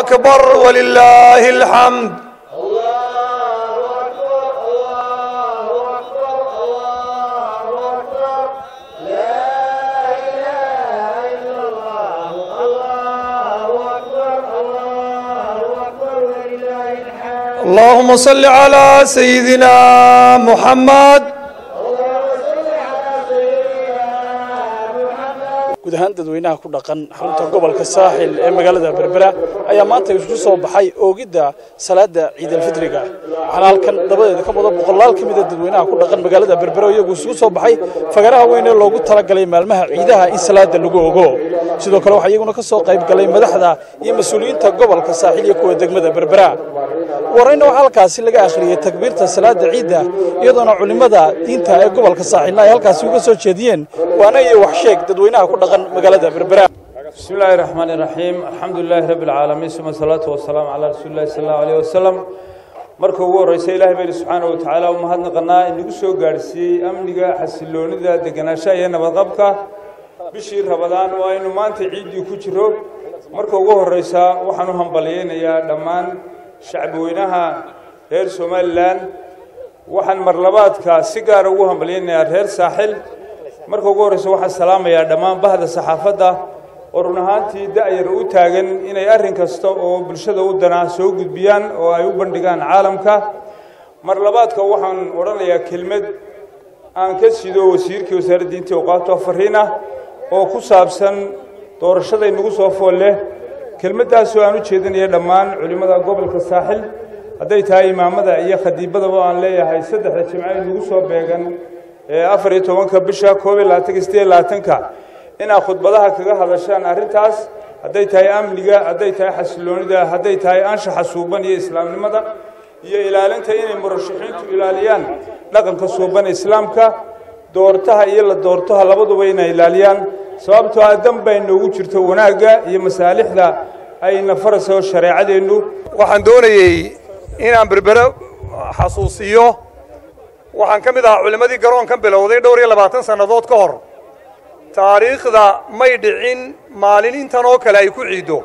أكبر ولله الحمد اللهم صل على سيدنا محمد guud ahaan dadweynaha ku dhaqan xarunta gobolka saaxil ee magaalada berbera ayaa maanta isugu soo baxay oogidda salaada ciidalfitriga waxaana halkan dabadeeda ka wada boqolaal ka mida dadweynaha ku dhaqan magaalada berbera iyagu isugu soo baxay fagaraha weyn ee loogu talagalay maalmaha ciidaha in salaada lagu ogo sidoo kale waxaa iyaguna ka soo qayb galay madaxda iyo mas-uuliyiinta gobolka saaxil iyo kuwa degmada berbera warayna waxaa halkaasi laga akhriyey takbiirta salaada ciidda iyadoona culimmada diinta ee gobolka saaxilna ay halkaasi uga soo jeediyeen waana iyo waxsheeg dadweynaha ku dhaqan magaalada berbera بسم الله الرحمن الرحيم الحمد لله رب العالمين ثم الصلاة والسلام على رسول الله صلى الله عليه وسلم marka ugu horeysa ilaahay baynu subxaana wa tacaala u mahadnaqanaa inagu soo gaadhsiiyey amniga xasiloonida degenaanshaha iyo nabadqabka bishii rabadaan oo aynu maanta ciiddii ku jiro marka ugu horeysa waxaan u hambalyeynayaa dhammaan shacbweynaha reer somalilan waxaan marlabaadka si gaara ugu hambalyeynayaa reer saaxil marka ugu horeysa waxaan salaamayaa dhammaan bahda saxaafadda oo run ahaantii da'yar u taagan inay arrin kasta oo bulshada u danaa soo gudbiyaan oo ay u bandhigaan caalamka mar labaadka waxaan odhanayaa kelmad aan ka sido wasiirkii wasaaradda diinta awqaabta fariin ah oo ku saabsan doorashaday nagu soo fool leh kelmaddaasoo aan u jeedinaya dhammaan culimmada gobolka saaxil hadday tahay imaamada iyo khadiibadaba aan leeyahay saddexda jimco ay nagu soo beegan ee afar iyo tobanka bisha koob iyo labaatanka sideed iyo labaatanka inaad khudbadaha kaga hadashaan arrintaas hadday tahay amniga hadday tahay xasiloonida hadday tahay anshaxa suuban iyo islaamnimada iyo ilaalinta inay murashaxiintu ilaaliyaan dhaqanka suuban islaamka doortaha iyo la doortaha labaduba inay ilaaliyaan sababtoo ah dan bay noogu jirto wanaagga iyo masaalixda ayna farayso shareecadeennu waxaan doonayey inaan berbere xasuusiyo waxaan ka mid ahaa culimmadii garoonkan bilowday dhowr iyo labaatan sannadood ka hor taariikhda may dhicin maalin intan oo kale ay ku ciiddo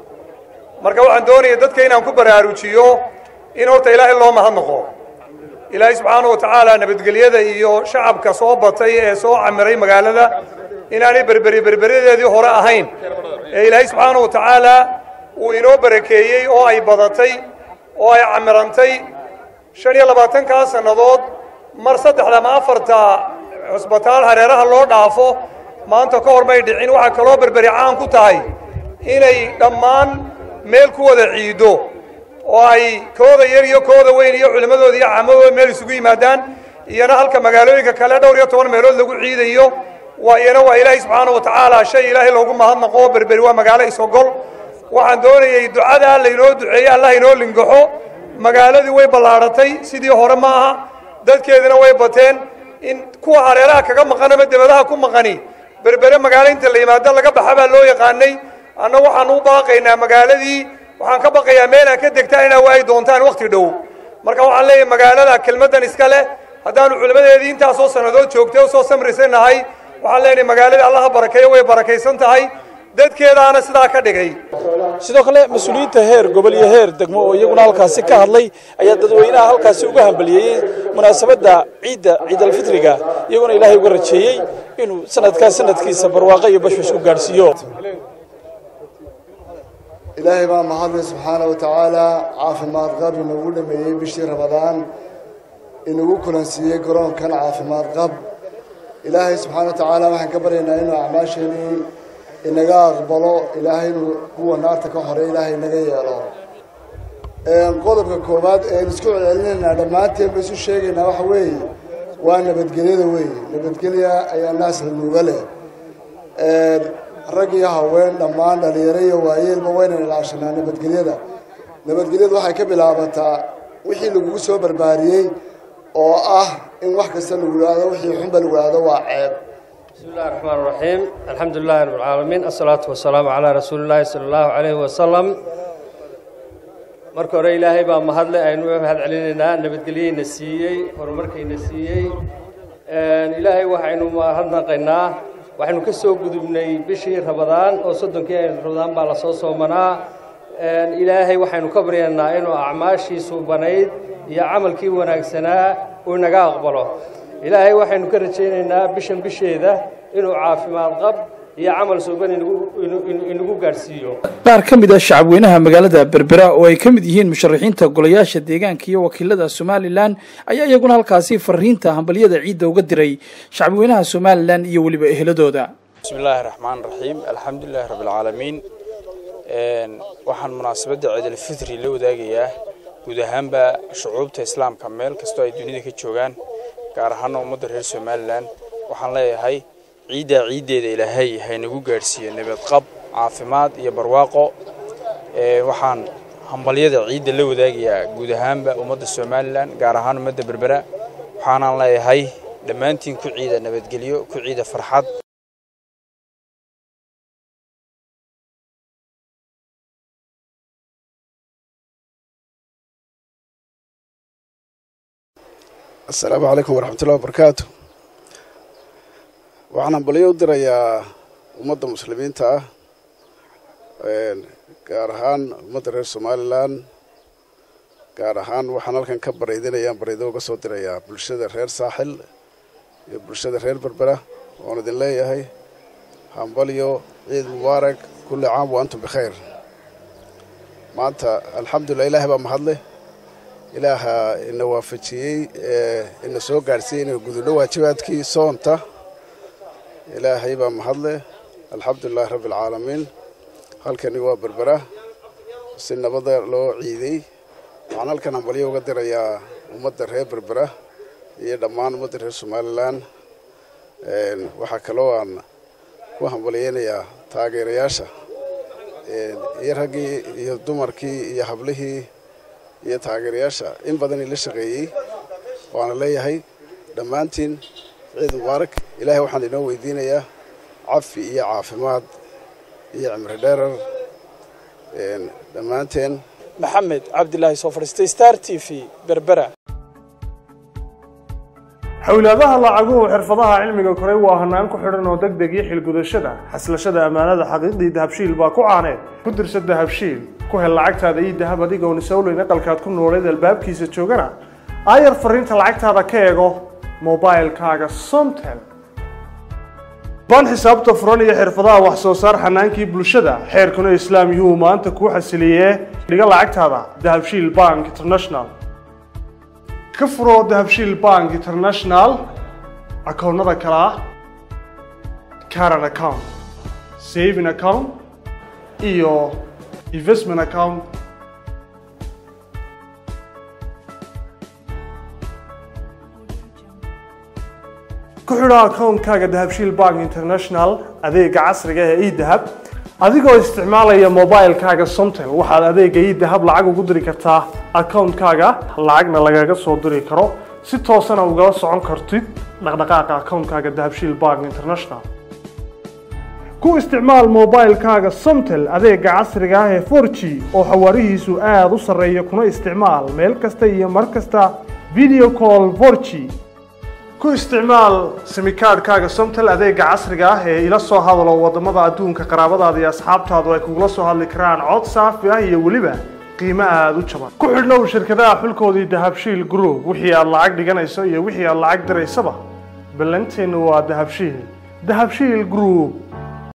marka waxaan doonaya dadka inaan ku baraarujiyo in horta ilaahay loo mahadnaqo ilaahay subxaana wa tacaala nabadgelyada iyo shacabka soo batay ee soo camiray magaalada inaanay berberi berberadeedii hore ahayn ee ilaahay subxaana wa tacaala uu inoo barakeeyey oo ay badatay oo ay camirantay shan iyo labaatankaa sannadood mar saddexda ama afarta cusbitaal hareeraha loo dhaafo maanta ka hor may dhicin waxaa kaloo berberi caan ku tahay inay dhammaan meel ku wada ciiddo oo ay kooda yar iyo kooda weyn iyo culimmadooda iyo caamadooda meel isugu yimaadaan iyana halka magaalooyinka kale dhowr iyo toban meelood lagu ciidayo waa iyana waa ilaahay subxaana wa tacaala shay ilaahay loogu mahadnaqo berberi waa magaalo isogol waxaan doonayey ducadaa laynoo duceeyey allah inoo lingaxo magaaladii way ballaadhatay sidii hore ma aha dadkeedina way bateen in kuwa hareeraha kaga maqan ama debadaha ku maqani berbere magaalo inta la yimaado laga baxa baa loo yaqaanay anna waxaan u baaqaynaa magaaladii waxaan ka baqayaa meel aan ka degtaan inaa waayi doontaan wakhti dhow marka waxaan leeyahay magaalada kelmaddan iska leh haddaanu culimmadeedii intaasoo sannadood joogtay oo soo samrisanahay waxaan leenahay magaaladii allaha barakeeyo way barakaysan tahay dadkeedaana sidaa ka dhigay sidoo kale mas-uuliyiinta heer gobol iyo heer degmo oo iyaguna halkaasi ka hadlay ayaa dadweynaha halkaasi uga hambaliyeeyey munaasabadda ciidda ciidalfitriga iyaguna ilaahay uga rajeeyey inuu sanadkaa sanadkiisa barwaaqo iyo bashbash ku gaadhsiiyo ilaahay baa mahadlay subxaana wa tacaala caafimaad qab inagu dhameeyey bishii rabadaan inagu kulansiiyey garoonkan caafimaad qab ilaahay subxaana wa tacaala waxaan ka baryaynaa inuu acmaasheenii inaga aqbalo ilaahay inuu kuwa naarta ka hore ilaahay inaga yeelo qodobka koowaad ean isku celcelinaynaa dhammaanteen ba isu sheegaynaa waxa weeye waa nabadgelyada weeye nabadgelya ayaa naas la nuuga leh rag iyo haween dhammaan dhalinyaro iyo waayeelba waynan ilaashanaa nabadgelyada nabadgelyadu waxay ka bilaabataa wixii lagugu soo barbaariyey oo ah in wax kasta lagu idhaahdo wixii xunba lagu idhaahdo waa ceeb بسم الله الرحمن الرحيم الحمد لله رب العالمين الصلاة والسلام على رسول الله صلى الله عليه وسلم marka hore ilaahay baa mahadle aynu u mahad celinaynaa nabadgelyeyna siiyey horumarkayna siiyey ilaahay waxaynu mahadnaqaynaa waxaynu ka soo gudubnay bishii rabadaan oo soddonkii aynu rabadaan baa lasoo soomanaa ilaahay waxaynu ka baryaynaa inuu acmaashiisu banayd iyo camalkii wanaagsanaa uu naga aqbalo ilaahay waxaynu ka rajaynaynaa bishan bisheeda inuu caafimaad qab iyo camal suuban inagu gaadhsiiyo qaar ka mid ah shacabweynaha magaalada berbera oo ay ka mid yihiin musharaxiinta golayaasha deegaanka iyo wakiilada somalilan ayaa iyaguna halkaasi fariinta hambalyada ciidda uga diray shacabweynaha somalilan iyo weliba eheladooda bismi illaahi raxmaan raxiim alxamdulilahi rabbilcaalamiin waxaan munaasabadda ciidalfitri la wadaagayaa guud ahaanba shucuubta islaamka meel kastoo ay dunida ka joogaan gaar ahaana ummadda reer somalilan waxaan leeyahay ciiddaa ciiddeeda ilaahay haynagu gaadhsiiyo nabadqab caafimaad iyo barwaaqo waxaan hambalyada ciidda la wadaagayaa guud ahaanba ummadda somalilan gaar ahaan ummadda berbera waxaanaan leeyahay dhammaantiin ku ciida nabadgelyo ku ciida farxad assalaamu calaykum waraxmatullahi wabarakaatu waxaan hambalyo u dirayaa ummadda muslimiinta ah gaar ahaan ummadda reer somalilan gaar ahaan waxaan halkan ka baraydinayaan baraydo uga soo dirayaa bulshada reer saaxil iyo bulshada reer berbera oon idin leeyahay hambalyo ciid mubaarak kulli caam wa antum bikhayr maanta alxamdulilah ilaahay baa mahadleh ilaaha ina waafajiyey ina soo gaadhsiiyey inaynu gudubno waajibaadkii soonta ilaahay baa mahadleh alxamdulilahi rabbi alcaalamiin halkani waa berbera si nabada loo ciiday waxaan halkan hambalyo uga dirayaa ummadda reer berbera iyo dhammaan ummadda reer somalilan waxaa kaloo aan ku hambalyeynayaa taageerayaasha iyo raggii iyo dumarkii iyo hablihii iyo taageerayaasha in badan ila shaqeeyey waana leeyahay dhammaantiin ciid mubaarak ilaahay waxaan inoo weydiinayaa cafi iyo caafimaad iyo cimri dheerar dhammaanteen maxamed cabdilaahi soo fadhiistay star t v berbera xowlaadaha lacaguhu xirfadaha cilmiga koray waa hanaan ku xidhan oo deg deg iyo xilgudashada xaslashada ammaanada xaqiiqdii dahabshiil baa ku caaneed ku dirsa dahabshiil ku hel lacagtaada iyo dahab adigoon isowleyn aqalkaad ku nooleed albaabkiisa joogana aayar fariinta lacagtaada ka eego mobailkaaga somtel baan xisaabta furan iyo xirfadaha wax soo saar xanaankii bulshada xeerkuna islaam yuu maanta kuu xasiliyee dhiga lacagtaada dahabshiil bank international ka furo dahabshiil bank international akoonnada kale ah caran account saving account iyo investment account ku xidho akoonkaaga dahabshiil bank international adeega casriga ee edahab adigoo isticmaalaya mobilkaaga somtel waxaad adeega edahab lacag ugu diri kartaa akoonkaaga lacagna lagaga soo diri karo si toosana ugala socon kartid dhaqdhaqaaqa akoonkaaga dahabshiil bank international ku isticmaal mobilkaaga somtel adeega casriga ah ee 4g oo xawaarihiisu aada u sarreeya kuna isticmaal meel kasta iyo mar kasta video call 4g ku isticmaal simikaadhkaaga somtel adeega casriga ah ee ila soo hadalo wadamada adduunka qaraabadaada iyo asxaabtaadu ay kugula soo hadli karaan cod saafi ah iyo weliba qiimo aada u jaban ku xidhnow shirkadaha xulkoodii dahabshiil group wixii aad lacag dhiganayso iyo wixii aad lacag diraysaba ballanteennu waa dahabshiil dahabshiil group